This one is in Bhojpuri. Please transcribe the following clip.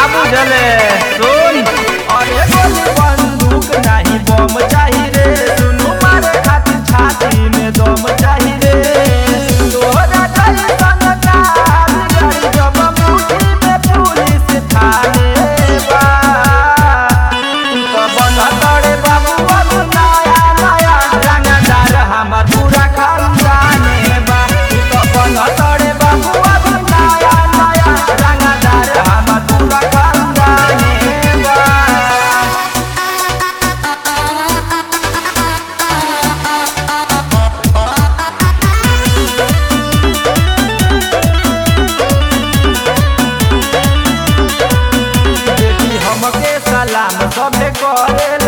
बुझले सुन अरे गोली बंदूक नहीं बम चाही रे सुनु मारे खातिर छाती में दम चाही रे तोहरा जैसन कार गाड़ी जब मुट्ठी में पुलिस थाने बा तो बना तड़े बाबू अब नया नया रंगदार हमार पूरा खानदाने बा तो बना तड़े बाबू अब नया नया रंगदार हमार पूरा खानदाने बा देखी हमके सलाम सबे करे